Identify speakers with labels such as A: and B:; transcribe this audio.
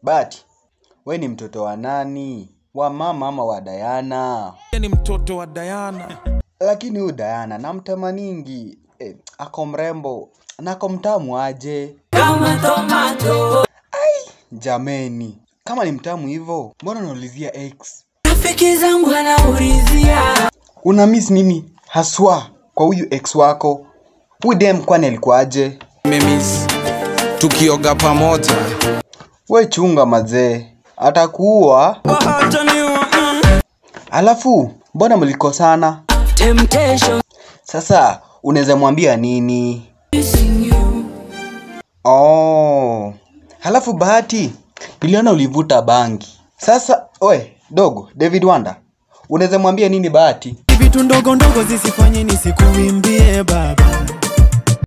A: Bahati, we ni mtoto wa nani? Wa mama ama wa Dayana?
B: ni mtoto wa Diana.
A: Lakini huyu Dayana namtamaningi. Eh, ako mrembo na ako mtamu aje.
C: kama tomato.
A: Jameni, kama ni mtamu hivyo, mbona unaulizia ex?
C: Rafiki zangu wanaulizia
A: Una miss nini haswa kwa huyu ex wako? Huyu dem kwani alikuwaje?
B: Memis tukioga pamoja.
A: We chunga mazee, atakuua. Alafu mbona mlikosana?
C: temptation
A: Sasa unaweza mwambia nini?
C: missing you.
A: Oh. Halafu Bahati, niliona ulivuta bangi. Sasa we dogo, David Wanda, unaweza mwambia nini Bahati?
D: vitu ndogo ndogo zisifanye nisikuimbie baba